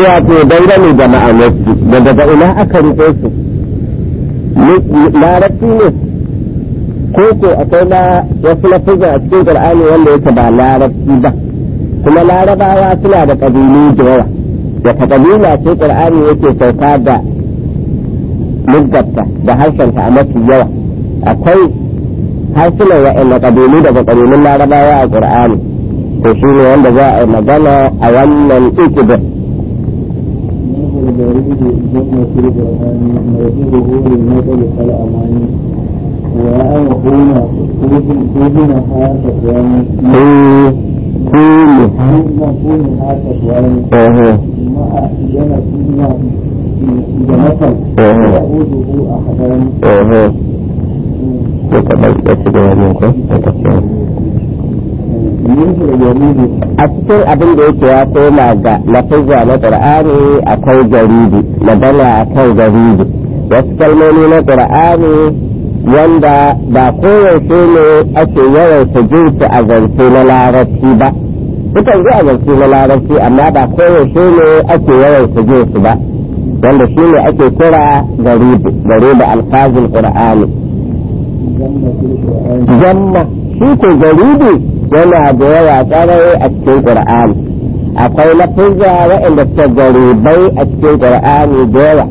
wato dangane da ma'anarsu da daga ina aka rike su larabci ne ko ko akwai na wasu lafizan a cikin qur'ani wanda yake ba larabci ba kuma larabawa suna da kabilu da yawa wata kabila ce qur'ani yake sauka da muggatta da harshenta a mafi yawa akwai harsunan wa'anda kabilu daga kabilun larabawa a qur'ani to shi ne wanda za a yi magana a wannan ikidin a cikin abin da yake ya koma ga lafizza na qur'ani akwai jaridi magana akan jaridi wasu kalmomi na qur'ani wanda ba koyaushe ne ake yawaita jin su a zance na larabci ba sukan ji a zance na larabci amma ba koyaushe ne ake yawaita jin su ba wanda shi ne ake kira garibi garibi alfazin qur'ani jamma shi ko garibi yana da yawa tsarai a cikin qur'ani akwai lafuzza waɗanda suka garibai a cikin qur'ani da yawa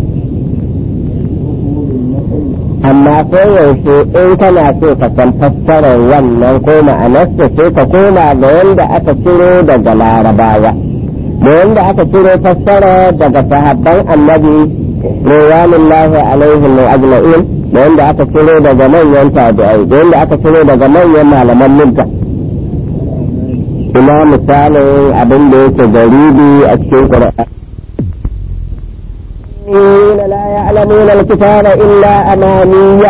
amma ko yaushe in kana so ka san fassarar wannan ko ma'anarsa sai ka koma ga wanda aka ciro daga larabawa da wanda aka ciro fassara daga sahabban annabi rawanullahi alaihim wa ajma'in da wanda aka ciro daga manyan tabi'ai da wanda aka ciro daga manyan malaman mulka ina misalin abin da yake garibi a cikin qur'ani لا يعلمون الكتاب إلا أمانية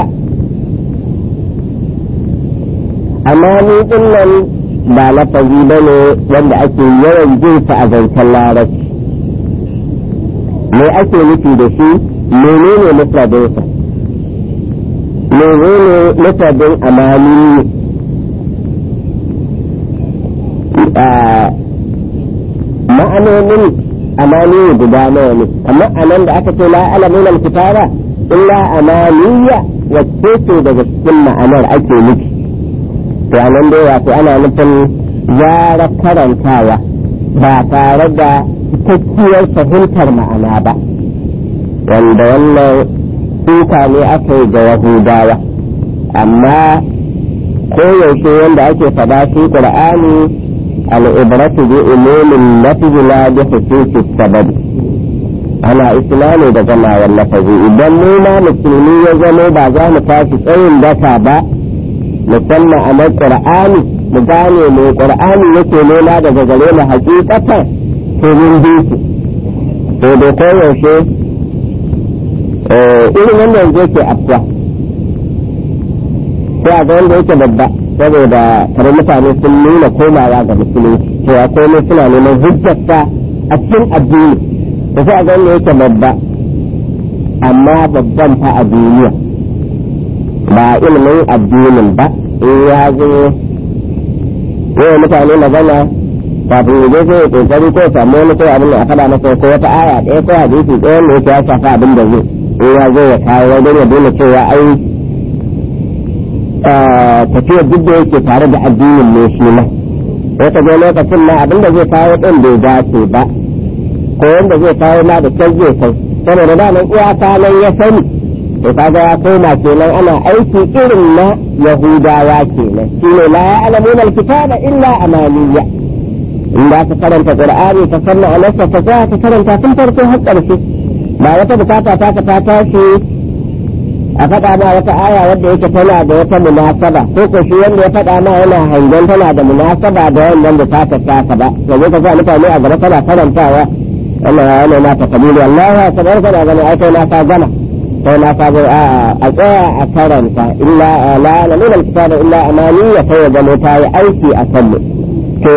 أماني إلا ba lafazi ba ne wanda ake yawan jinsa a zancen larabci me ake nufi da shi menene mufradinsa menene mufradin amani ma'anonin amani guda nawa ne amma anan da aka ce la alamin alkitaba illa amaniya wacce ce daga cikin ma'anar ake nufi to anan dai wato ana nufin yara karantawa ba tare da cikakkiyar fahimtar ma'ana ba wanda wannan suka ne aka yi ga yahudawa amma koyaushe wanda ake faɗa shi qur'ani al'ibratu bi umumin lafizi la bi hususi sababi ana islami da gamawar lafazi idan mu ma musulmi ya zamo ba za mu tashi tsayin daka ba musamman a mai qur'ani mu gane mai qur'ani yake nema daga gare mu hakikatan to mun bi su to da koyaushe irin wanda yanzu yake afwa sai a ga wanda yake babba saboda kare mutane sun nuna komawa ga musulunci cewa komai suna neman hujjarsa a cikin addini da sai a ga wanda yake babba amma babban fa a duniya ba ilimin addinin ba in ya zo yawan mutane magana kafin ya je sai ya kokari ko samu wani ko abin da a faɗa masa ko wata aya ɗaya ko hadisi ɗaya wanda yake ya shafa abin da zai in ya zo ya kawo wajen ya dole cewa ai tafiyar duk da yake tare da addinin ne shi ma sai ka je lokacin ma abin da zai kawo ɗin bai dace ba ko wanda zai kawo ma da kyau zai kai saboda da nan iyaka nan ya sani to kaga ya koma kenan ana aiki irin na yahudawa kenan shine la ya'lamuna alkitaba illa amaniya in da ka karanta qur'ani ka sanna alasa ka za ka karanta tun farko har ƙarshe ba wata bukata ta ka ta tashi a faɗa ma wata aya wadda yake tana da wata munasaba ko ko shi wanda ya faɗa ma yana hangen tana da munasaba da wannan da ta ta ba yanzu ka sa mutane a gaba tana karantawa wannan ya yana ta kabilu Allah ya sabar kana gani ai kai na ka gama kai na ka bai a tsaya a karanta illa la la min alkitaba illa amani ya kai ga ta yi aiki a kan mu to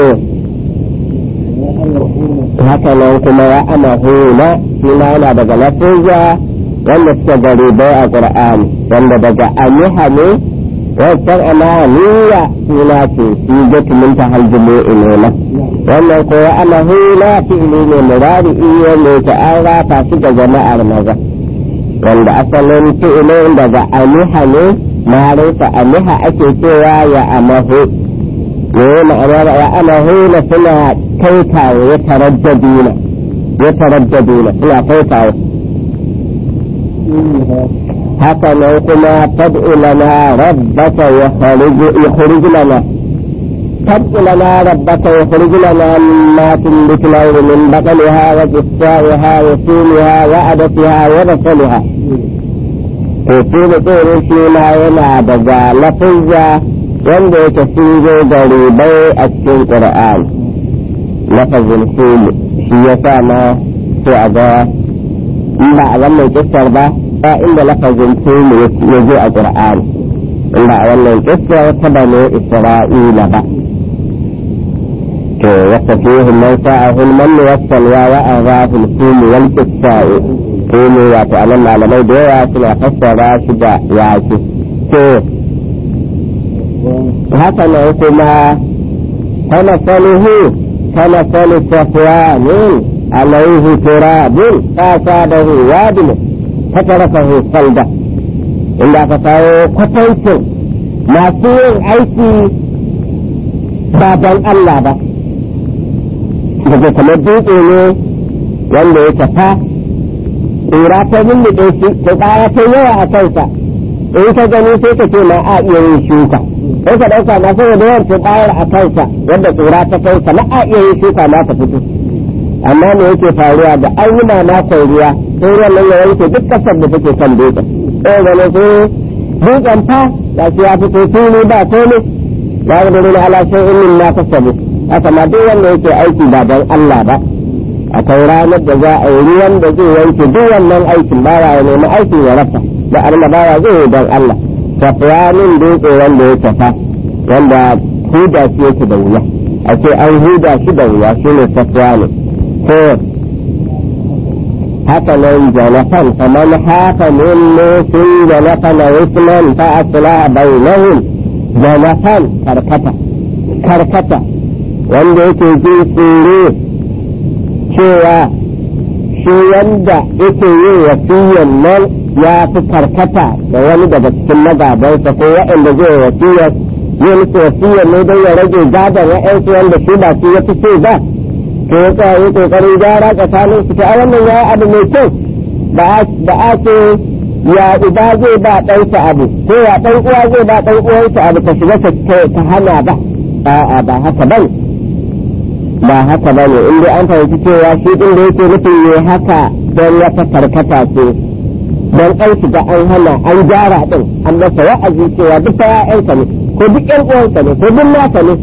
haka nan kuma ya amahuna shi ma yana daga lafiya wanda suka gari bai a qur'ani wanda daga amiha ne wancan amaniya suna ce shi gatumin ta haljumu ilona wannan ko ya amahu na fi'ili ne murari iya ne ta an rafa shi ga jama'ar maza wanda asalin fi'ilin daga amiha ne ma'arifa amiha ake cewa ya amahu ne ma'anar ya amahu na suna kai kawo ya taraddaduna ya taraddaduna suna kai kawo haka nan kuma tad'u lana rabbaka yukhrij lana tad'u lana rabbaka yukhrij lana mimma tunbitu al-ardu min baqliha wa qithaiha wa sumiha wa adatiha wa basaliha to shi da tsoron shi ma yana daga lafizza wanda yake sun zo da ribai a cikin qur'an lafazin sulu shi ya sa ma sai a ga in ba a wannan kissar ba ba inda lafazin sulu ya zo a qur'an in ba a wannan kissar ta bane isra'ila ba to wasa fihi man sa'ahu man wassalwa wa arahu sulu wal qissa'u sulu wato anan malamai da yawa suna fassara shi da yaki to haka nan kuma kana salihu كمثل صفوان عليه تراب فأصابه وابل فتركه صلبة إلا فتاو قتلت ما فيه أيتي baban Allah ba daga kamar dutse ne wanda ya tafa tsira ta lullube shi ta ƙara ta yawa a kansa in ka gani sai ka ce ma a iya yin shuka sai ka ɗauka ma sai da yawan bayar a kansa wanda tsura ta kai ka a iya yin shuka ma ta fito amma me yake faruwa da an yi mamakon ruwa sai ruwan nan ya wanke duk kasar da take kan dutsen sai ga sai dutsen fa ga shi ya fito fili ba komai ya ga dole ala sai in ma kasabu haka ma duk wanda yake aiki ba don Allah ba akwai ranar da za a yi ruwan da zai wanke duk wannan aikin bawa ya nemi aikin ya rasa da annabawa zai yi don Allah tafiyanin dutse wanda ya tafa wanda huda shi yake da wuya a ce an huda shi da wuya shi ne tafiyanin ko haka nan janafan kamar haka min nufin janafan a wisman fa asila bainahum janafan karkata karkata wanda yake jin tsoro cewa shi wanda yake yin wasiyan nan ya fi karkata da wani daga cikin magabansa ko waɗanda zai wasiyar yi musu wasiyar ne don ya rage gadon wa'yansu wanda shi ba shi ya fi so ba to ya tsaya yi ƙoƙarin gyara tsakanin su ta wannan ya abu mai kyau ba a ce ya uba zai ba ɗansa abu ko ya ɗan uwa zai ba ɗan uwansa abu ka shiga ta hana ba a'a ba haka ba ba haka ba ne in dai an fahimci cewa shi ɗin da yake nufin ne haka don wata karkata ce don an shiga an hana an gyara din an masa wa'azi cewa duk ya'yanka ne ko duk ƴan uwanka ne ko duk naka ne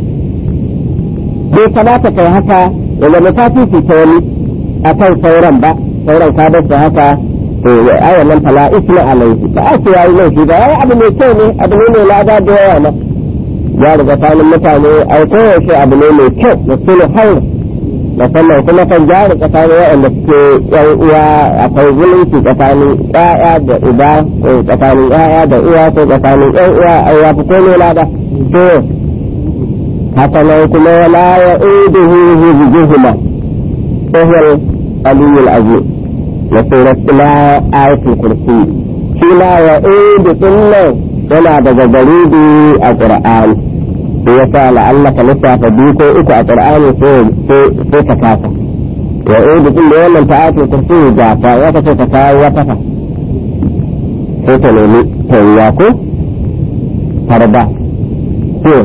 bai kamata kai haka ya zama ta fifi ta wani a kan sauran ba sauran ka bar su haka to ayan nan fala isma alaihi ba a ce yayi laifi ba yayi abu mai kyau ne abu ne mai lada da yawa na ya riga tanin mutane ai koyaushe abu ne mai kyau da sulhu haura musamman kuma kan jari tsakanin waɗanda suke yan uwa akwai zumunci tsakanin ƴaƴa da uba ko tsakanin ƴaƴa da uwa ko tsakanin ƴan uwa ai ya fi komai lada to haka nan kuma wala ya uduhu hizjuhuma sahih aliyul azim na surat ila ayatul kursi shi ma ya udu dinnan yana daga garibi a qur'ani sai ya sa la'allaka lissafa biyu ko uku a qur'ani sai ka kasa wa udu din da wannan ta'atul kursi da fa ya kace ka kawo wata fa sai ta nemi tayya ko farda to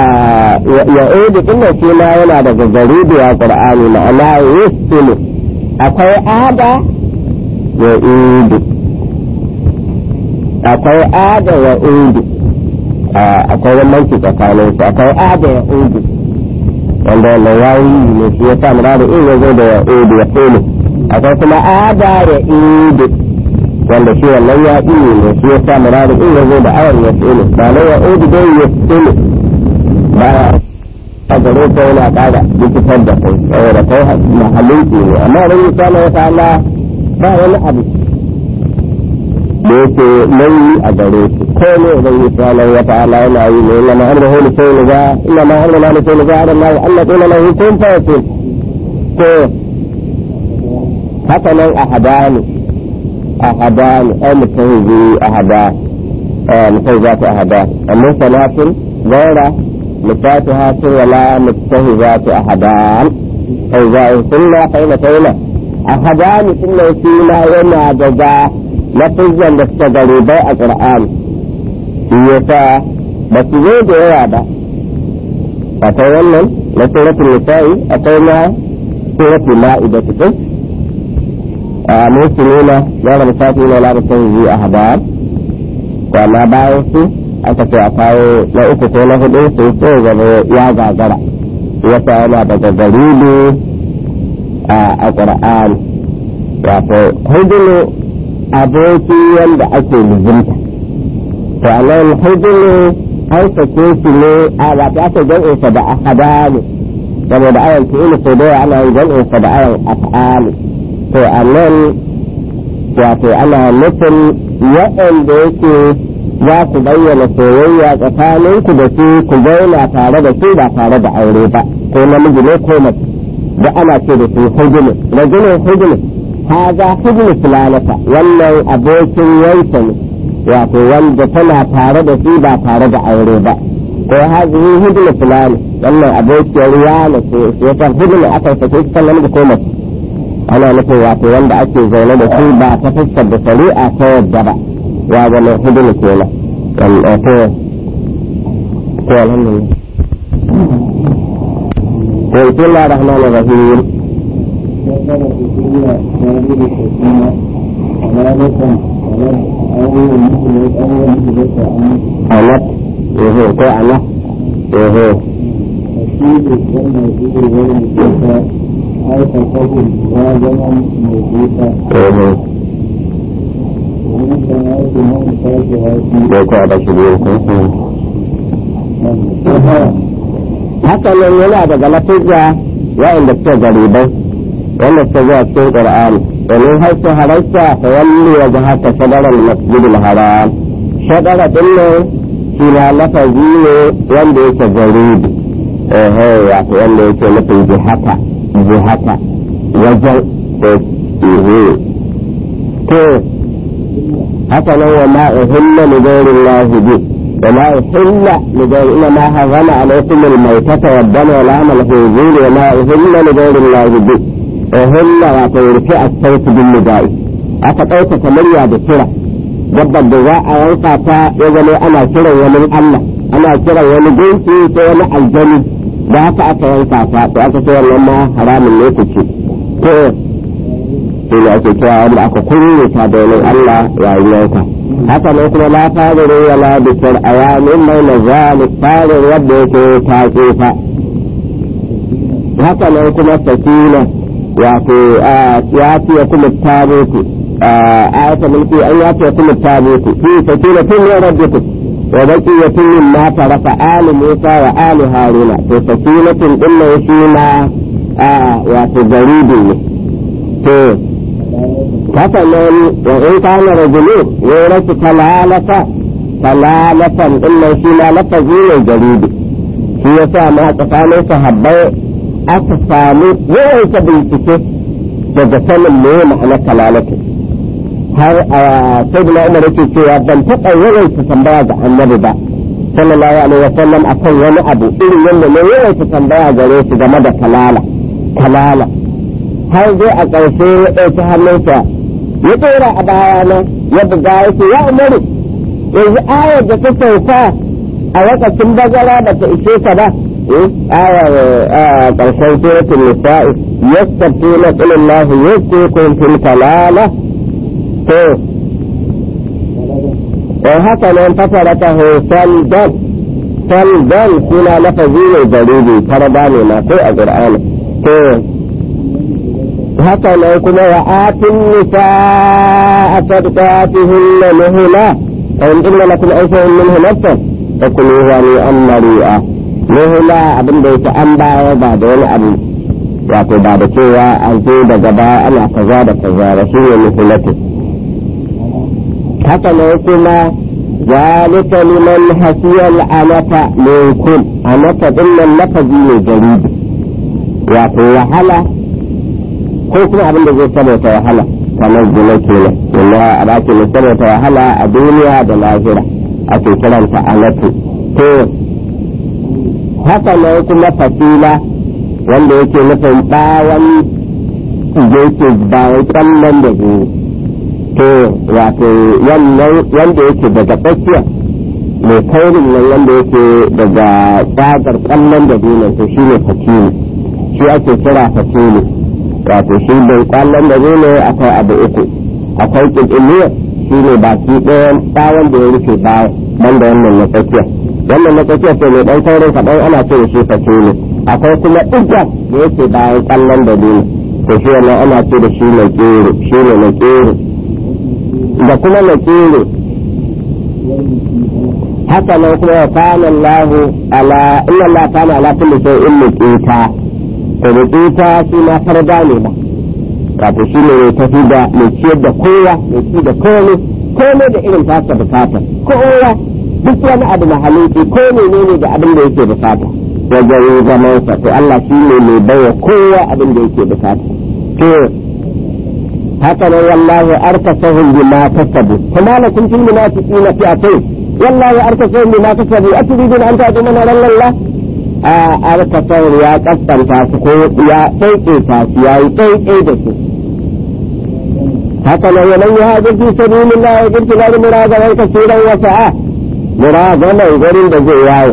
ya udu din da shi ma yana daga garibi a qur'ani ma'ana yusilu akwai ada ya udu akwai ada ya udu akwai bambanci tsakanin su akwai ada ya udu wanda wannan yayi ne shi ya sa muradu in ya zo da ya udu ya tsene akwai kuma ada ya udu wanda shi wannan ya iya ne shi ya sa muradu in ya zo da awan ya tsene ba na ya udu dai ya tsene ba a gare ta yana ƙara likitar da kai saboda kai mahallin ne amma ran yi sana ya ta'ala ba wani abu da yake nauyi a gare su ko ne idan yi tsanar wata ala yana yi ne ina ma'ar da hulu sai ga ina ma'ar da hulu sai ga Allah Allah ko na lahu kun fa yakun ko haka nan a hadani a hadani ai mutum zai a hada mutum za ta a hada amma salatin gaira مفاتها ولا متهزات أحدان فإذا كنا قيمتين أحدان كنا فيما وما جدا لفظا لستغري بيع القرآن يسا بس زود ويابا أتولى لسورة النساء أتولى سورة المائدة كتب مسلمين غير مساكين ولا متهزي أحدان وما بايسي aka ce a kawo na uku ko na hudu sai sai gaba ya gagara wata yana daga garibi a ƙura'an wato hujjulu aboki wanda ake lizinta to a nan hujjulu an sake shi ne a wato aka jan'insa da ahada ne saboda ayan fi'ili sau da ana yin jan'insa da ayan af'ali to a nan wato ana nufin waɗanda yake za ku bayyana soyayya tsakaninku da su ku zauna tare da su ba tare da aure ba ko namiji ne ko mace da ana ce da su hujulu rajulun hujulu haza hujulu fulanata wannan abokin yanka ne wato wanda tana tare da su ba tare da aure ba ko hazihi hujulu fulani wannan abokiyar yana ce sai hujulu aka sake shi kan namiji ko mace ana nufin wato wanda ake zaune da su ba ta fuskar da shari'a ta yadda ba ya zama hudun kenan to to alhamdulillah to bismillah rahman rahim alat ehe ko alat ehe ehe ko ko da shi haka nan yana daga lafiya wa'inda suke garibai wanda suke zuwa cikin qur'ani domin har su halarta ta walli wa haka shadarar masjidil haram shadara din nan shi na lafazi ne wanda yake garibi ehe wato wanda yake nufin jihata jihata wajen to haka nan wa ma uhilla li ghayri Allah bi wa ma uhilla li ghayri illa ma harrama alaykum al maytata wa dama wa lahma al khinzir wa ma uhilla li ghayri Allah bi uhilla wa ta yurfi as-sayf bil nidai aka dauka kamariya da kira dabbar da za a yanka ta ya zama ana kiran wani Allah ana kiran wani gunki ko wani aljani da haka aka yanka ta to aka ce wannan ma haramun ne ku ce to shi ne ake cewa wanda aka kulle ta domin Allah yayin yanka haka ne kuma la fadiru wa la bikir ayamin mai na zalik fadin wadda yake ta tsufa haka ne kuma sakina wato ya fiye kuma tabutu ayata mulki an ya fiye kuma tabutu fi sakina tun ya rabbitu wa baqiyatun mimma taraka ali Musa wa ali Haruna to sakinatun din shi ma wato garibi ne to haka nan wa in kana rajulu ya rasu talalata talalatan din nan shi ma lafazi ne jaridi shi yasa ma tsakanin sahabbai aka samu yawaita bincike daga sanin me ma'anar talalata har a sayyidina umar yake cewa ban taɓa yawaita tambaya ga annabi ba sallallahu alaihi wa sallam akan wani abu irin yadda ne yawaita tambaya gare shi game da talala talala har zai a ƙarshe ya ɗauki hannunsa ya ɗora a bayana ya buga ya ce ya umaru yanzu ayar da ta sauka a lokacin bazara ba ta ishe ka ba ayar ƙarshen suratul nisa'i yastafuna qul Allah yusikum fil kalala to dan haka nan fataraka hu saldan saldan suna lafazi ne garibi farada ne ma ko a qur'ani to haka nan kuma wa atin nisa a sadqatihinna nuhula fa in inna lakum aysan minhu nafsan fa kuluha ni an mari'a nuhula abin da yake an baya ba da wani abu wato ba da cewa an zo daga baya ana kaza da kaza ba shi ne nuhulatu haka nan kuma zalika liman hasiyal anata minkum anata dinnan lafazi ne jaribi wato wahala ko kuma abin da zai saboda wahala kamar zina kenan inna a baki ne saboda wahala a duniya da lahira ake kiranta anatu to haka nan kuma fasila wanda yake nufin bawan yake bayan kallon da zai to wato wanda yake daga tsakiya mai kaurin nan wanda yake daga tsagar kallon da zai to shi ne fatili shi ake kira fatili wato shi bai kwallon da zai akwai abu uku akwai ƙirƙiriyar shi ne baki ɗayan tsawon da ya rufe bayan banda wannan na tsakiya wannan na tsakiya sai mai ɗan kaurin kaɗan ana ce da shi fatili akwai kuma ɗiga da yake bayan kwallon da zai to shi wannan ana ce da shi na ƙero shi ne na ƙero da kuma na ƙero haka nan kuma wa kana Allah ala inna Allah kana ala kulli shay'in muqita to muqita shi ma farda ne ba wato shi ne mai tafi da mai ciyar da kowa mai ci da komai komai da irin tasa bukata kowa duk wani abu na halitti ko menene da abin da yake bukata wajen zaman sa to Allah shi ne mai baiwa kowa abin da yake bukata to haka nan wallahi arkasahum bima kasabu kuma lakum fil munafiqina fi'atayn wallahi arkasahum bima kasabu aturidun an ta'tu man Allah a arkasahum ya kaskanta su ko ya tsaike su ya yi tsaike da su haka nan yaman ya hajji fi sabilillah ya girki na muragaman kasiran wa sa'a muragaman gurin da zai yawo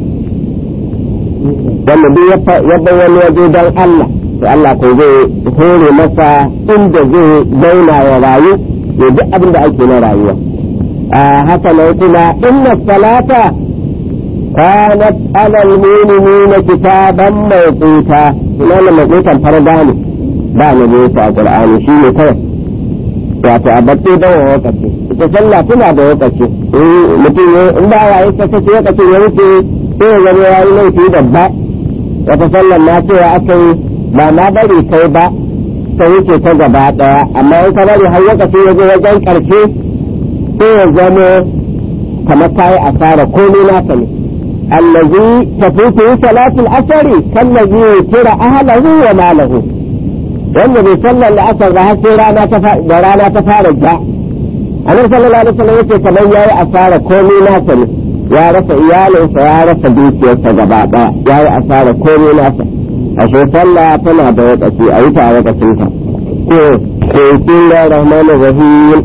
wanda duk ya wani waje don Allah to Allah ko zai hore masa inda zai zauna ya rayu ya duk abin da ake na rayuwa a haka nan kuma inna salata kanat ala almu'minina kitaban mawquta ina ne mawqutan farda ne ba ne ne a qur'ani shi ne kawai wato a batte da lokaci ita sallah tana da lokaci mutum in ba ya yi sakaci lokacin ya wuce sai ya zama ya yi laifi babba wata sallar na cewa aka yi ba na bari kai ba ta wuce ta gaba daya amma in ka bari har lokaci ya zo wajen karshe sai ya zama kamar ta yi asara komai naka ne allazi tafitu salatul asari kallazi kira ahlahu wa malahu wanda bai sallar da asar da har sai rana ta da rana ta fara ja annabi sallallahu alaihi wasallam yake kamar yayi asara komai naka ne ya rasa iyalinsa ya rasa dukiyarsa gaba daya yayi asara komai nasa ashe sallah tana da wakaci a yi ta a wakacin ta ko ko bismillah rahman rahim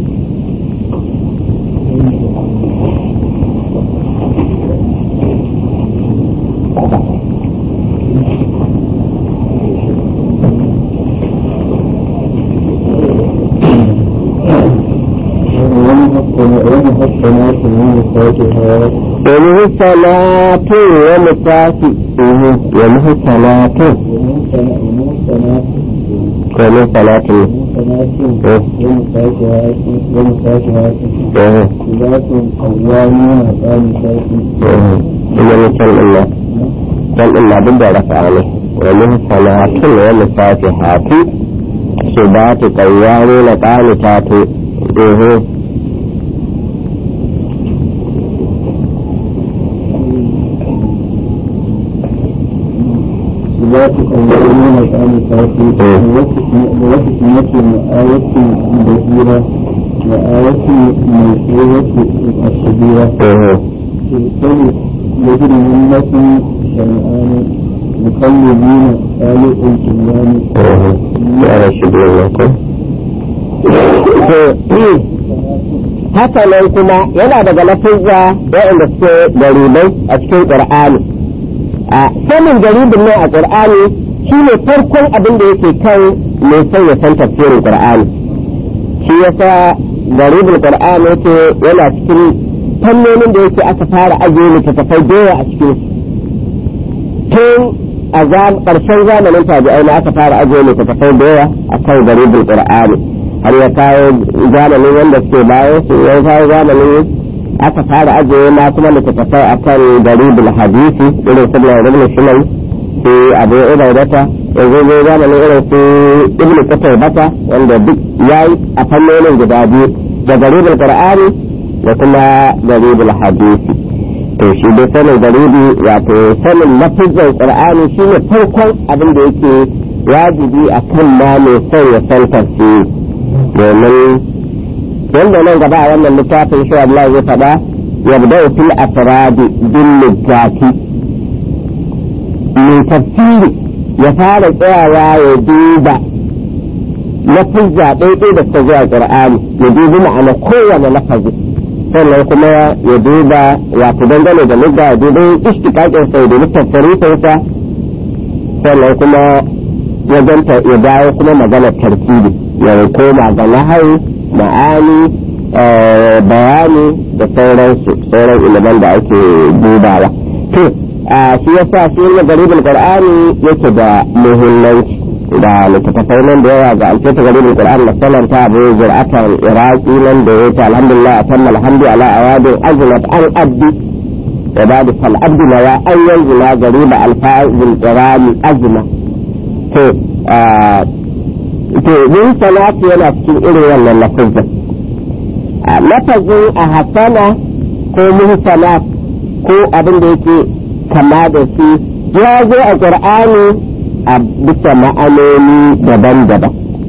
ومه صلاة ومساكي ومه صلاة ومه صلاة إنما كان الله كان الله بدأ رفع عليه ومه صلاة ومساكحات سبات قوامين قانتات ذات قولين كان التوحيد ووصف آية بشيرة وآية موسوعة الكبيرة تبتلي يجري ملة شيئان مقلدين خالق الجنان يا رشد لكم haka nan kuma yana daga lafizza waɗanda suke garibai a cikin ƙur'ani a sanin garibin nan a ƙur'ani shi ne farkon abin da yake kan mai son ya san tafsirin ƙur'ani shi yasa garibin ƙur'ani yake yana cikin fannonin da yake aka fara ajiye littattafai doya a cikin tun a ƙarshen zamanin tabi'ai na aka fara ajiye littattafai doya a kan garibin ƙur'ani har ya kawo zamanin wanda suke bayan su ya kawo zamanin aka fara ajiye ma kuma littattafai a kan garibul hadisi irin su na rubin shimai su abu ubaidata yanzu zai zamanin irin su ibn kutai bata wanda duk ya yi a fannonin guda biyu da garibul qur'ani da kuma garibul hadisi to shi dai sanin garibi wato sanin lafizan qur'ani shine farkon abin da yake wajibi a kan ma mai son ya san tafsiri domin wanda nan gaba a wannan littafin shi Allah zai faɗa yabda fil afradi bil lugati mai tafsiri ya fara tsayawa ya duba lafizza ɗaiɗai da suka zuwa qur'ani ya dubi ma'ana kowane lafazi sannan kuma ya duba wato dangane da lugga ya dubi istiqaqin sai da tafsirinsa sannan kuma wajen ya dawo kuma magana tarkibi ya koma ga nahau ma'ani bayani da sauransu sauran iliman da ake dubawa to shi yasa shi ne garibin qur'ani yake da muhimmanci da littattafai nan da yawa ga alketa garibin qur'ani na sanan ta abu zur'atan iraki nan da yake alhamdulillah atamma alhamdu ala awadin azlat an abdi wa ba'da fal abdu la an yanzila gariba alfa'il qur'ani azma to to min salatu yana cikin irin wannan lafazin lafazin a hasana ko muhsanat ko abin da yake kama da shi ya zo a qur'ani a bisa ma'anoni daban-daban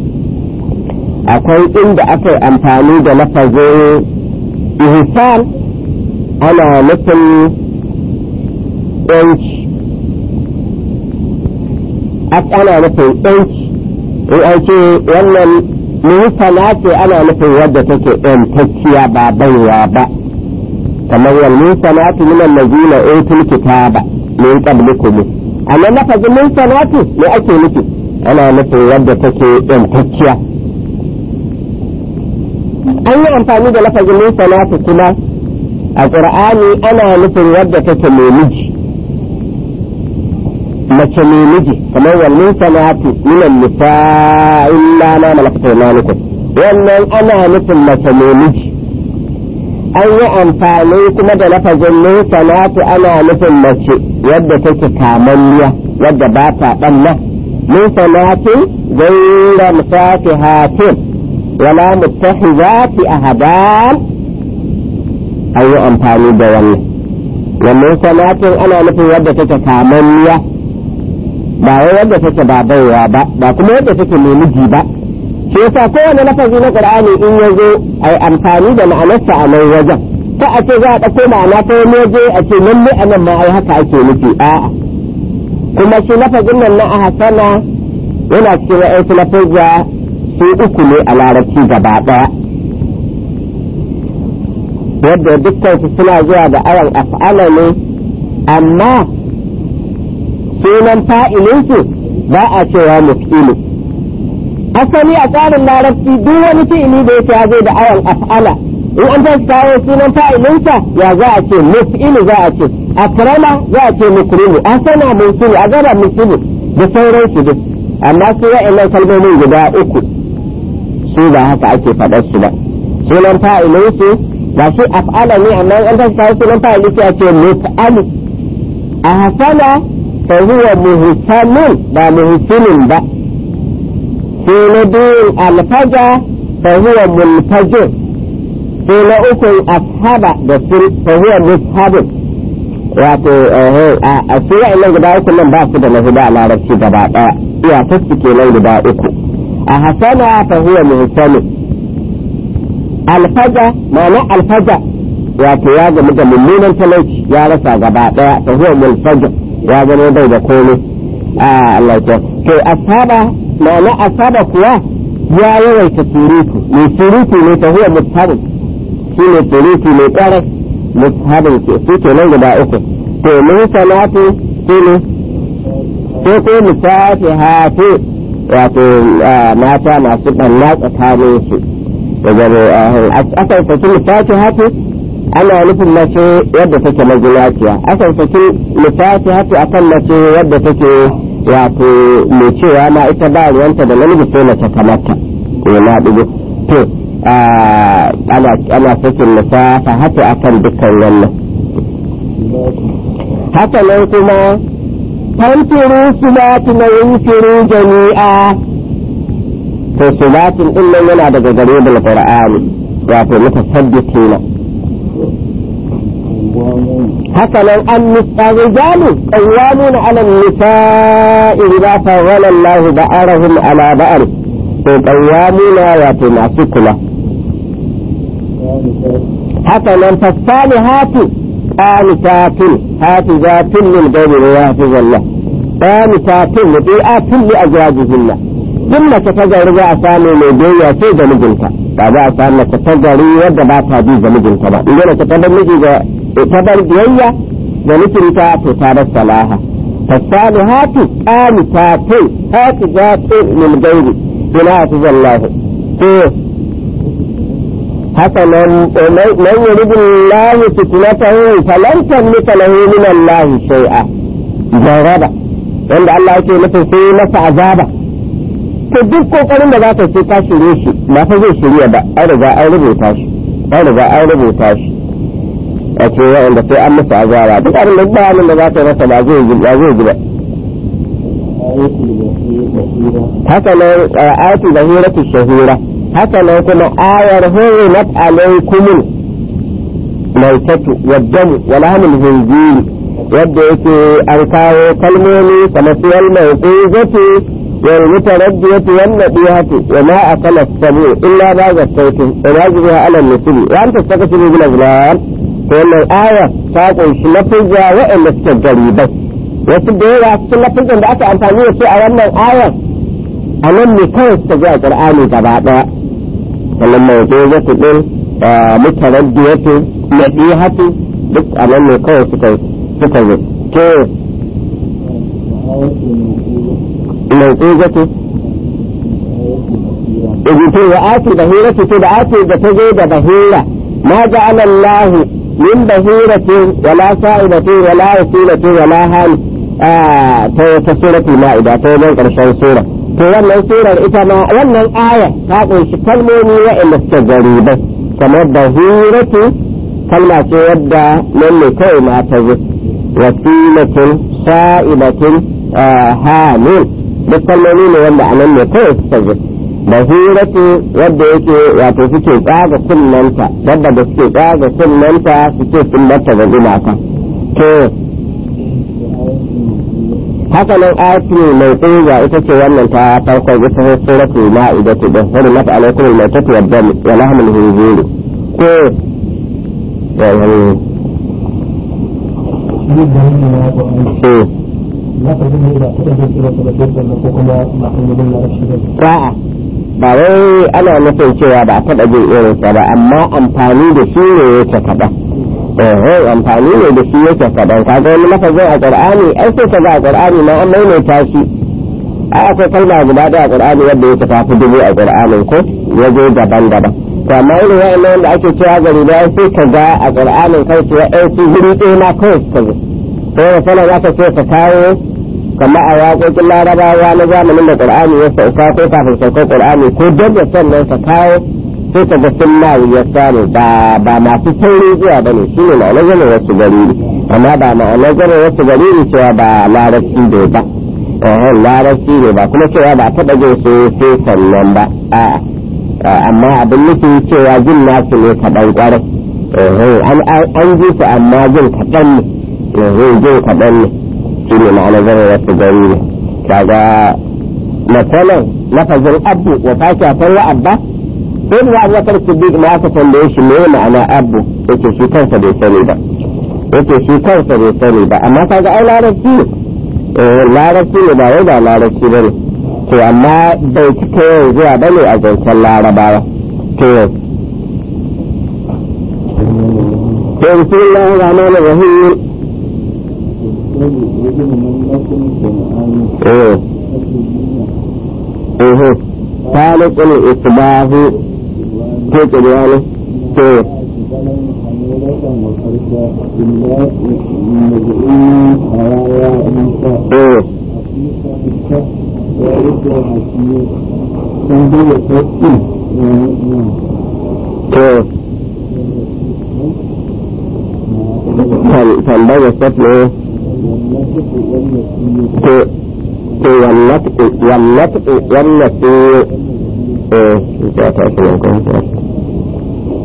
akwai inda aka yi amfani da lafazin ihsan ana nufin yanci ana nufin yanci in an ce wannan muhsana ce ana nufin wadda take yantacciya ba baiwa ba kamar wal muhsanatu min allazina utul kitaba min qablikum amma lafazin muhsanatu me ake nufi ana nufin wadda take yantacciya an yi amfani da lafazin muhsanatu kuma a qur'ani ana nufin wadda take mai miji mace mai miji kamar wannan sanatu minan nisa illa ma malakata imanukum wannan ana nufin mace mai miji an yi amfani kuma da lafazin min sanatu ana nufin mace wadda take kamanniya wadda ba ta ɓanna min sanatin gaira musafihatin wala muttahizati ahadan an yi amfani da wannan wannan sanatin ana nufin wadda take kamanniya ba wai wadda take ba baiwa ba ba kuma wadda take mai miji ba shi yasa kowane lafazi na qur'ani in ya zo a yi amfani da ma'anarsa a nan wajen ta a ce za a ɗauko ma'ana ta wani waje a ce lalle a nan ma ai haka ake nufi a'a kuma shi lafazin nan na ahasana yana cikin wa'yansu lafazza su uku ne a larabci gaba ɗaya wadda dukkan su suna zuwa da awan af'ala ne amma sunan fa'ilinsu ba a cewa muf'ilu asali a tsarin larabci duk wani fi'ili da yake ya zo da awan af'ala in an tashi kawo sunan fa'ilinsa ya za a ce muf'ilu za a ce akrama za a ce mukrimu asana musilu azaba musilu da sauran su duk amma su wa'annan kalmomin guda uku su ba haka ake faɗar su ba sunan fa'ilinsu ba shi af'ala ne amma an tashi kawo sunan fa'ilinsu ya ce muf'alu a hasana فهو مهتم با مهتم با في ندين الفجر فهو منفجر في نأكل أصحاب فهو مصحب wato a su wa'annan guda uku nan ba su da lahuda a larabci gaba ɗaya iya tasu kenan guda uku a hasana fa huwa muhsanu alfaja ma'ana alfaja wato ya gamu da mummunan talauci ya rasa gaba ɗaya fa huwa mulfaja ya zama bai da komai a Allah ya to asaba ma'ana asaba kuwa ya yawaita surutu mai surutu ne ta huwa mushabin shi ne surutu mai ƙarar mushabin ke su ke nan guda uku to mun sanatu shi ne ko ko musafi hatu wato mata masu ɓanna tsakanin su da zama akan saki musafi hatu ana nufin mace wadda take mazinaciya akan saki lissafi hatu akan mace wadda take wato mai cewa ma ita ba ruwanta da namiji sai mace kamata ya na dubu to ana sakin lissafa hatu akan dukkan wannan haka nan kuma fantiru sulatu na yunfiru jami'a to sulatin din nan yana daga gare da qur'ani wato mutasaddiqina haka nan an nisa rijalu qawwamuna 'ala an-nisa'i idza fawwala Allahu ba'arahum 'ala ba'ar to qawwamuna wato masu kula haka nan fasalihatu qanitatun hafizatun lil ghaibi wa hafizallah qanitatun muti'atun li azwajihinna duk mace ta gari za a samu mai biyayya sai ga mijinta ba za a samu mace ta gari wadda ba ta bi ga mijinta ba in mace ta bar miji ga ta bar biyayya ga mijinta to ta bar salaha fasalihatu qanitatun hafizatun lil ghaibi wa hafizallah to haka nan man yuridu Allah fitnatahu falan tamlika lahu min Allah shay'a jaraba wanda Allah yake nufin sai masa azaba to duk kokarin da zaka ce ka shirye shi ba fa zai shirya ba an riga an rubuta shi an riga an rubuta shi a ce wanda sai an masa azaba duk abin da bayanin da zaka masa ba zai ba zai ji ba haka nan ayatu zahiratu shahira haka nan kuma ayar hurrimat alaikumul maitatu waddamu wa lahmul hinziri yadda yake an kawo kalmomi kamar su wal mawquzatu wal mutaraddiyatu wan nadiyatu wa ma akala sabu illa baga sautin wa yajibuha ala nusuli wa anta takasibu bil azlam to wannan aya ta kunshi lafizza wa'anda suke garibai wasu da yawa cikin lafizan da aka amfani da su a wannan ayar a nan ne kawai suka ji a qur'ani gaba daya sannan mawquzatu din mutaraddiyatu nadiyatu duk a nan ne kawai suka suka zo to mawquzatu to wa ati bahiratu to da ati da ta zo da bahira ma ja'ala Allah min bahiratin wala sa'ibatin wala wasilatin wala hal ta ta suratul ma'ida ta wajen karshen sura to wannan surar ita ma wannan aya ta kunshi kalmomi wa'anda suke garibai kamar bahiratu kalma ce wadda nan ne kawai ma ta zo wasilatin sa'ibatin hamil duk kalmomi ne wanda anan ne kawai suka zo bahiratu wadda yake wato suke tsaga kunnanta wadda da suke tsaga kunnanta suke sun mata ga gumaka to haka nan ayatu mai tsinga ita ce wannan ta farkon ita ce suratu ma'ida ta da hurmat mata alaikum al-maitatu wa dam wa lahmul hinzir ko A'a, ba wai ana nufin cewa ba a taɓa jin irinsa ba, amma amfani da shi ne yake kaɗan. Eh, amfani ne da shi yake kaɗan. Ka ga wani lafazin a Ƙur'ani, ai sai ka ga a Ƙur'ani ma an maimaita shi. Ai akwai kalma guda ɗaya a Ƙur'ani wadda yake tafi dubu a Ƙur'anin ko waje daban-daban. to amma irin wa'annan wanda ake cewa gari da sai ka ga a ƙur'anin kai ce wa'ansu guri ɗaya ma kawai suka zo sai da sana za ka ce ka kawo kamar a waƙoƙin larabawa na zamanin da ƙur'ani ya sauka ko kafin saukar ƙur'ani ko don da sannan ka kawo sai ka ga sun ma ya samu ba ba masu sauri zuwa ba ne shi ne ma'anar zama wasu gari amma ba ma'anar zama wasu gari cewa ba larabci ne ba larabci ne ba kuma cewa ba taɓa jin su sai sannan ba a'a amma abin nufi cewa jin nasu ne kaɗan ƙwarai an ji su amma jin kaɗan ne jin kaɗan ne shi ne ma'ana zama wasu gari ne kaga matsalan lafazin abu wa fasha ta wa abba sai da abu wakar siddiq ma aka tambaye shi me ma'ana abu yake shi kansa bai sani ba yake shi kansa bai sani ba amma kaga ai larabci ne larabci ne ba wai ba larabci ba ne to amma bai cika yawan zuwa ba ne a zancen larabawa to yau to bismillah rahman rahim eh eh خالق الإصباح to kiriyani to eh to tambaya sabne to to wallatu wallatu wallatu eh ya ta shi ko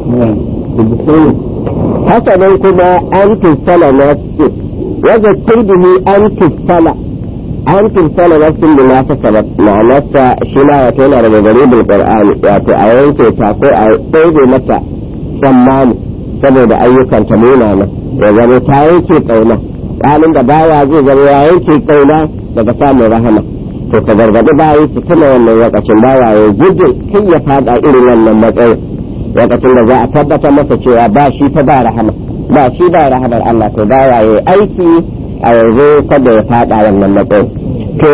haka nan kuma an tussala nafsu wa zakkir bihi an tussala an tussala nafsin da na fasala ma'anarsa shi ma wato yana daga garibin qur'ani wato a yanke ta ko a ɗaure mata tsammani saboda ayyukan ta munana ya zama ta yanke kauna halin da bawa zai zama ya yanke kauna daga samun rahama to ka gargaɗi bayi su tuna wannan lokacin bawa ya gudun kai ya fada irin wannan matsayin lokacin da za a tabbatar masa cewa ba shi fa ba rahama ba shi ba rahamar Allah to bawa ya aiki a yanzu kada ya fada wannan matsayin to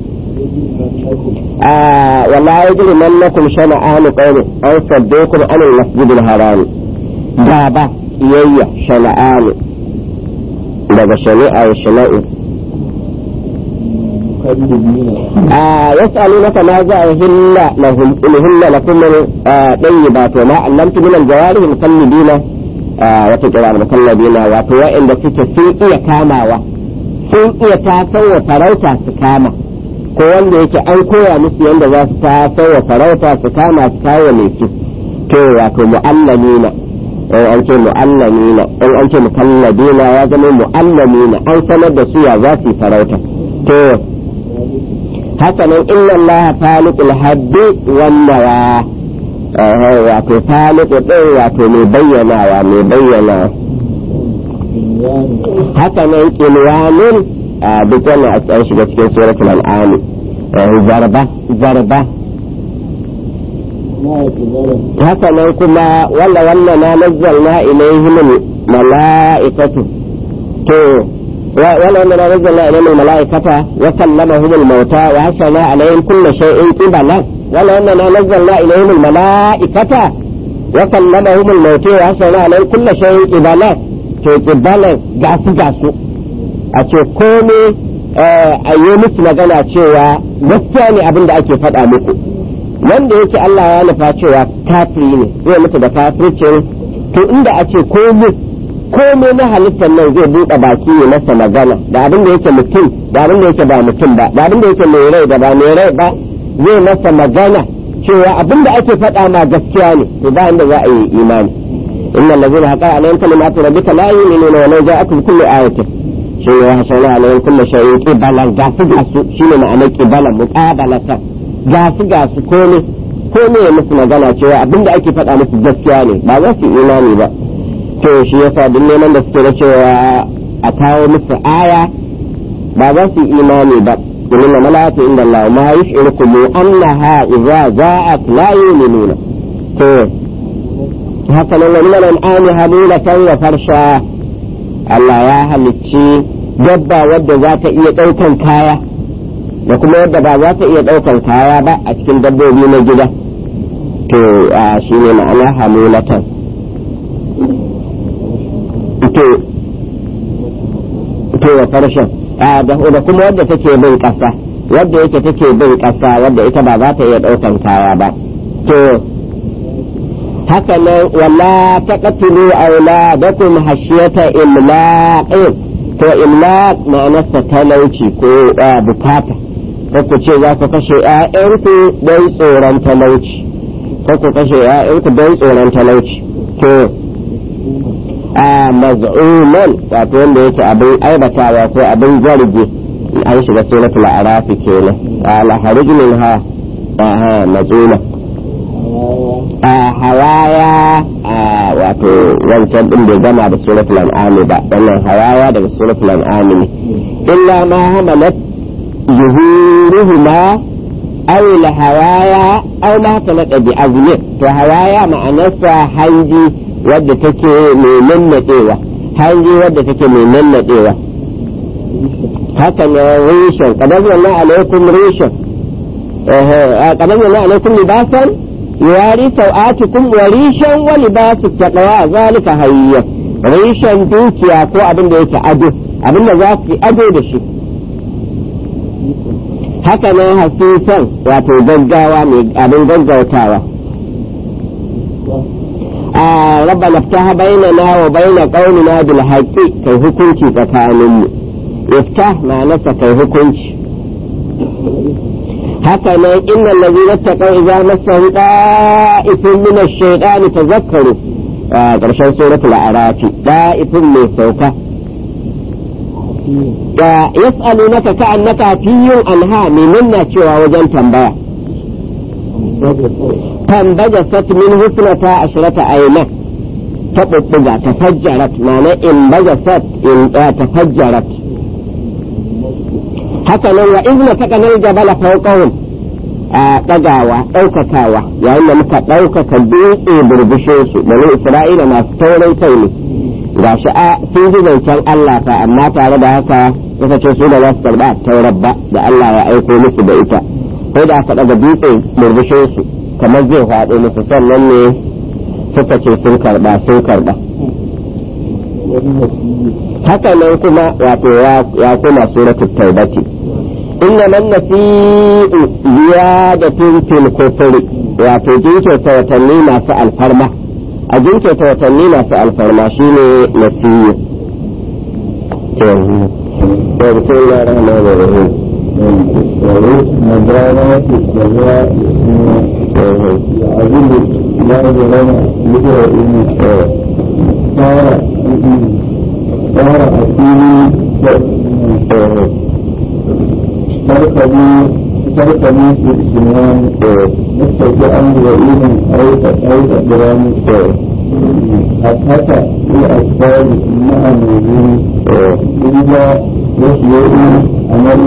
wala yajri mannakum shana'anu qawmi aw saddukum an al-masjidil haram ba ba iyayya shana'anu daga shari'a ya shana'u يسألونك ماذا أهل لهم إن هن لكم طيبات وما علمت من الجوارح مقلدين وتجرى المقلدين وتوا إن تك sun iya kamawa sun iya tasowa farauta su kama ko wanda yake an koya musu yadda za su tasowa farauta su kama su kawo mai su to wato mu'allamina in an ce mu'allamina in an ce mukalladina ya zama mu'allamina an sanar da su ya za su yi farauta to hakanan inna Allah faliqul habbi wan nawa wato faliqu din wato mai bayyanawa mai bayyana hakanan kilwanin duk wannan a tsayin shiga cikin suratul an'am zarba zarba hakanan kuma walla walla na nazzalna ilaihim mala'ikatu to ولما نزلنا إليهم الملائكة وكلمهم الموتى وحشرنا عليهم كل شيء قبلا ولما نزلنا إليهم الملائكة وكلمهم الموتى وحشرنا عليهم كل شيء قبلا قبلا جاسو جاسو أتو كومي a yi musu magana cewa gaskiya ne abin da ake faɗa muku wanda yake Allah ya nufa cewa kafiri ne zai mutu da kafircin to inda a ce komai komai na halittar nan zai buɗe baki ne masa magana da abin da yake mutum da abin da yake ba mutum ba da abin da yake mai rai da ba mai rai ba zai masa magana cewa abin da ake faɗa ma gaskiya ne to ba inda za a yi imani inna allazina haqa alayhim kalimatu rabbika la yu'minuna wa law ja'akum kullu ayatin shi ne hasana alayhim kullu shay'in qibalan gasu gasu shine ma'anar qibalan muqabalatan gasu gasu komai komai ya musu magana cewa abin da ake faɗa musu gaskiya ne ba za su imani ba to shi yasa duk neman da suke da cewa a kawo musu aya ba za su imani ba domin na malaka inda Allah ma yushirukum annaha idza za'at la yu'minuna to haka nan wani malan ani hamilatan wa farsha Allah ya halicci dabba wadda za ta iya ɗaukan kaya da kuma wadda ba za ta iya ɗaukan kaya ba a cikin dabbobi na gida to shi ne ma'ana hamilatan to to wa farshen da kuma wadda take bin ƙasa wadda yake take bin ƙasa wadda ita ba za ta iya ɗaukan kaya ba to haka nan wala taqtulu auladakum hashiyata imlaqin to imlaq ma'anarsa talauci ko bukata ko ku ce za ku kashe ƴaƴanku don tsoron talauci ko ku kashe ƴaƴanku don tsoron talauci to a maz'uman wato wanda yake abin aibatawa ko abin zargi an shiga suratul arafi kenan ala harij minha aha maz'uma a hawaya wato wancan din bai gama da suratul an'am ba wannan hawaya daga suratul an'am ne illa ma hamalat zuhuruhuma aw la hawaya aw ma talaka bi azmi to hawaya ma'anarsa hanji wadda take mai nannadewa hanji wadda take mai nannadewa haka ne rishin kadar yana alaikum rishin kadar yana alaikum libasan يواري سوآتكم وريشا ولباس التقوى ذلك هيا ريشا دوكيا ko abin da yake ado abin da za su ado da shi haka nan hasisan wato gaggawa mai abin gaggautawa a rabba naftaha bainana wa baina qaumina bil haqqi kai hukunci tsakaninmu iftah ma nasa kai hukunci haka nan inna allazina taqaw idza massahum da'ifun min ash-shaytan tazakkaru ƙarshen suratul arafi da'ifun mai sauka ya yas'alunaka ka'annaka hafiyun anha menene cewa wajen tambaya tambaja sat min husnata ashrata ayna ta bubbuga tafajjarat ma'ana in baja sat in tafajjarat haka nan wa izna taqanal jabala fawqahum a ɗagawa ɗaukakawa yayin da muka ɗaukaka dutse burbushe su bani isra'ila masu taurin kai ne ga shi a sun ji zancen Allah fa amma tare da haka suka ce su da za su karɓa taurar ba da Allah ya aiko musu da ita sai da aka ɗaga dutse burbushe su kamar zai faɗo musu sannan ne suka ce sun karɓa sun karɓa haka nan kuma wato ya kuma suratul taubati إنما النسيء زيادة في الكفر wato jinkirta watanni masu alfarma a jinkirta watanni masu alfarma shine nasiyu to بسم الله الرحمن الرحيم مدارات السماء يعجب لا جرم يدعو صار صار أكيد تركبوا تركبوا في السنان مستجعا وإذن أو أو تقران حتى الأسباب مع الوجود إلا يسير عمل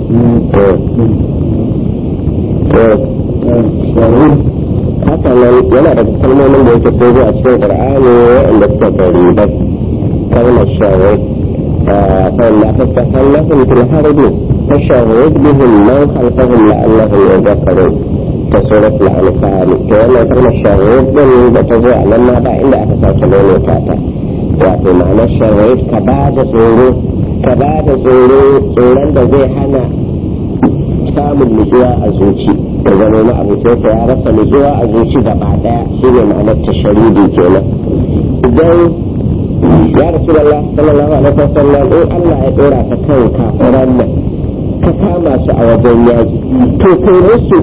مسلم haka nan yana da kalmomin da yake kogo a cikin qur'ani wanda suka gari ba kalmar shawai fa la tasahallahum fil harbi فشهد بهم من خلفهم لعلهم يذكرون كسورة الأنفال كما كان الشهود من بتزوع لما بعد إلا أتساك لون وكاتا وفي معنى الشهود كبعد سورو كبعد سورو سوران da zai hana samun nutsuwa a zuci da zama na abu sai ya rasa nutsuwa a zuci gaba daya shi ne ma'anar tasharidi kenan idan ya rasu Allah sallallahu alaihi wasallam in Allah ya dora ka kan kafiran nan ka kama su a wajen yaji to kai musu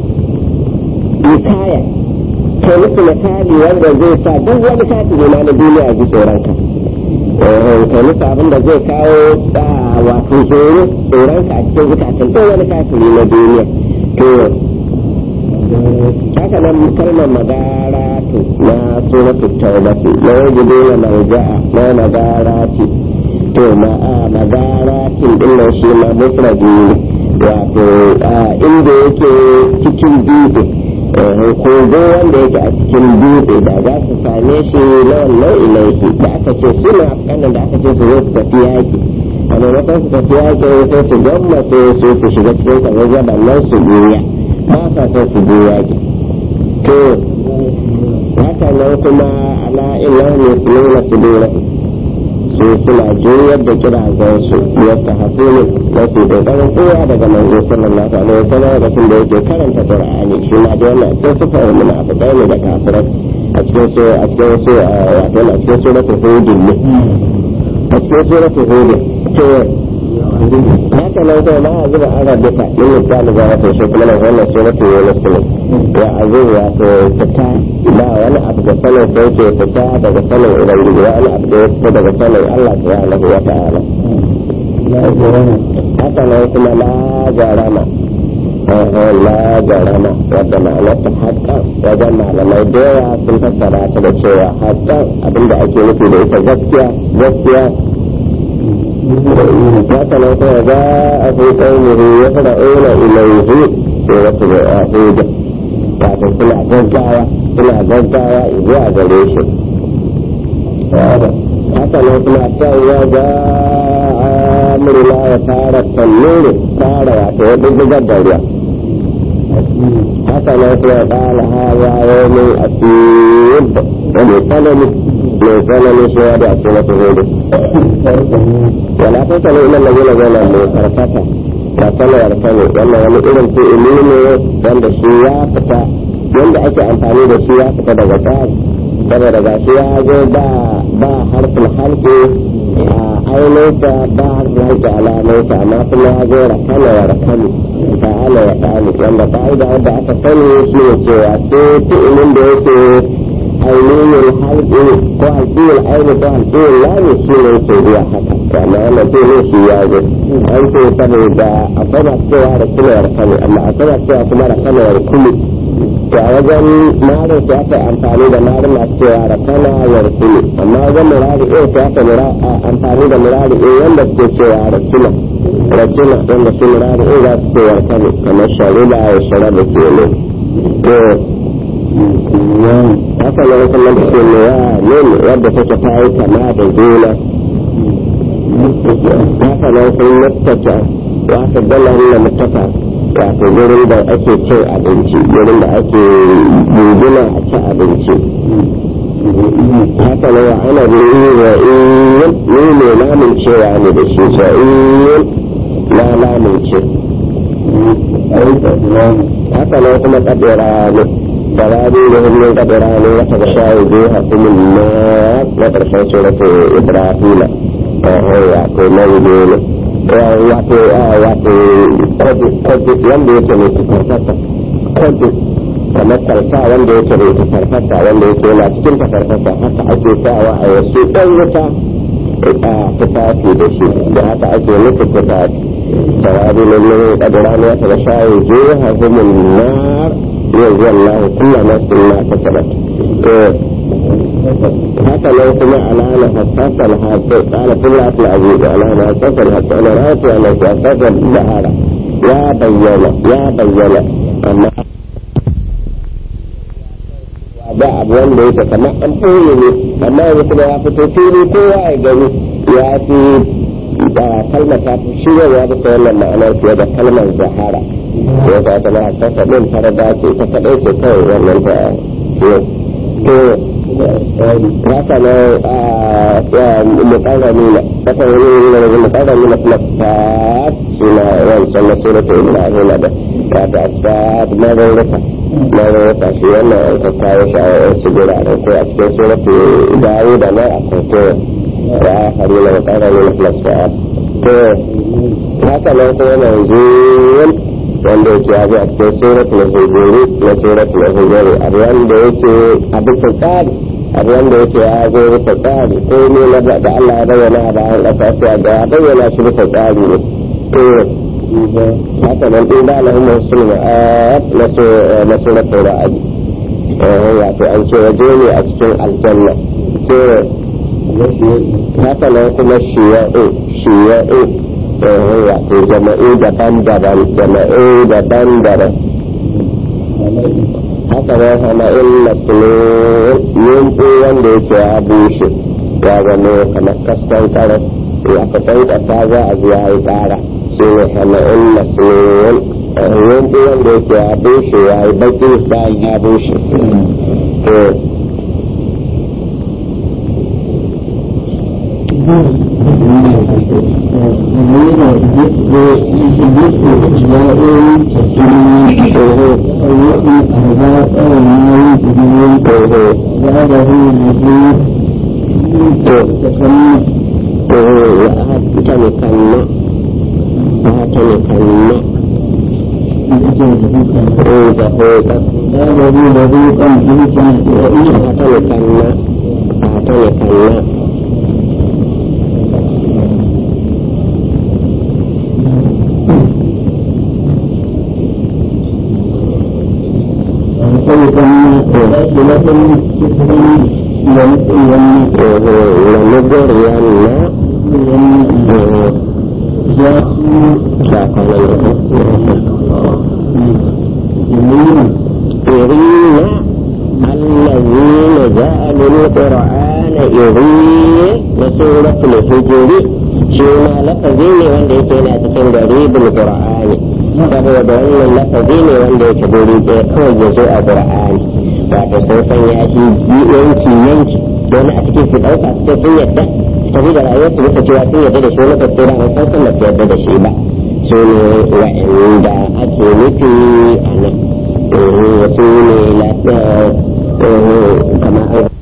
misaya kai musu misali wanda zai sa duk wani kafiri ma na duniya ji tsoron ka kai musu abin da zai kawo wato tsoro tsoron ka a cikin zukatan duk wani kafiri na duniya to haka nan kalmar magara to na suratul taubati na wajibi na marja'a na magara ce to ma a magaratin din nan shi ma mufradi wato inda yake cikin dutse kogo wanda yake a cikin dutse da za su same shi na wannan ilaihi da aka ce suna kanan da aka ce su zo su tafi yaki a maimakon su tafi yaki sai su gwamnati su su shiga cikin kazazzaban nan su goya ba sa son su je yaki to haka nan kuma ala illahu yusmina sudurahum su suna juyar da kirazan su yadda hasulu mafi kokarin kowa daga manzo sallallahu alaihi wasallam da da yake karanta qur'ani shi ma da wannan sai suka yi munafiqai ne da kafirai a cikin su a cikin su wato a cikin suratul hud ne a cikin suratul hud to haka nan kuma ma zuba an rabuta in misali ga wata shi kuma nan wannan suratul yunus ne ya azu ya to fita ba wani abu da sanin sai ke fita daga sanin ubangiji wani abu da ya fita daga sanin Allah subhanahu wa ta'ala haka nan kuma la jarama la jarama wadda ma'anar ta haƙƙa wajen malamai da yawa sun fassara ta da cewa haƙƙa abinda ake nufi da ita gaskiya gaskiya haka nan kuma za a fi ƙaunihi ya fara aina ilaihi sai wasu da ya hudu wato suna gaggawa suna gaggawa zuwa gare shi haka nan kuma sai ya ga amurla ya fara tannuri fara wato ya dubbugar da ruwa haka nan kuma ƙala hawa wani asib da mai tsanani mai tsanani shi ya da ake mata hudu wala ta sanu ila lagina zana mai karkata ba sanawar sani wannan wani irin fi'ili ne wanda shi ya fita yanda ake amfani da shi ya fita daga tsari saboda ga shi ya zo ba ba harfin harfi a ainihinsa ba harfin harfi alamunsa amma kuma ya zo rakana wa rakani ta ala ya ɗani wanda ka'ida wanda aka sani shi ne cewa sai fi'ilin da yake ainihin halƙi ko halƙiyar aini ko halƙiyar lami shi ne ke zuwa haka wanda wannan zai ne shi ya zo an ce saboda akwai masu cewa da kulawar kano amma akwai masu cewa kuma da kanowar kulu to a wajen marin sai aka amfani da marin masu cewa da kanowar kulu amma wajen murari ɗaya sai aka amfani da murari ɗaya wanda suke cewa da kula rajina wanda su murari ɗaya za su cewa kano kamar sharila ya shara da ke ne to haka ne kuma da ke mewa ne wadda take ta yi kama da juna haka ne kuma mutaka wata dala na mutaka wato gurin da ake cin abinci gurin da ake guduna a ci abinci haka ne wa ana biyu wa iyin ni ne namun cewa ne da shi sa iyin na namun ce haka ne kuma kadira ne فهذه لهم من قدران وتغشاوجوها ثم النار وترشى سورة إبراهيم وهو يعطي موجود wato wato kwaji wanda yake mai tafarfasa kwaji kamar karfa wanda yake mai tafarfasa wanda yake yana cikin tafarfasa haka ake sawa a wasu ɗan wuta a tufafi da shi da haka ake nufi tufafi sawabi lallai ƙadirani wata ga shayi jiha humun nar يرضي الله كل نفس ما كسبت حتى لو سمع الآن حساس الحاسس قال كل عبد العزيز الآن حساس الحاسس أنا رأيت أن حساس البهارة يا بينا يا بينا أما da abu wanda yake kamar an ɓoye ne amma yanzu kuma ya fito fili kowa ya gani ya fi kalmar ta fi shirya bisa wannan ma'anar fiye da kalmar zahara ya ga ta na sassa ɗin farada ce ta kaɗai ce kawai wannan ta to haka na mukarrami na haka wani ne mukarrami na kuma ta shi na wancan na surata ibrahim da wato asfad mararruka mararruka shi wannan an ka kawo shi a wasu guraren ko a cikin surata dawo da na akwai ko ya hari na mukarrami na kuma to haka nan kuma yanzu wanda yake ya a cikin suratul hujuri na suratul hujuri abu wanda yake a bisa tsari abu wanda yake ya zo bisa tsari ko ne na da Allah ya bayyana a bayan ƙasa sai ga ya bayyana shi bisa tsari ne to haka nan din da Allah mun sulma na suratul ra'd wato an ce waje ne a cikin aljanna to haka nan kuma shiya'u shiya'u wato jama'u daban-daban jama'u daban-daban haka nan hama'in masulun yunfu wanda yake ya bushe ya zama kamar kaskan karas ya ka san kasa za a zuwa ya tsara shi ne hama'in masulun yunfu wanda yake ya bushe ya yi baki bayan ya bushe saboda wannan lafazi ne wanda yake guri ɗaya kawai ya zo a ƙur'ani wato sun sanya shi yanki yanki don a cikin su ɗauka su sun yadda tafi da rayuwar su bisa cewa sun yadda da shi na tafsira an san sun su yadda da shi ba su ne wa'anda ake nufi a nan wasu ne kamar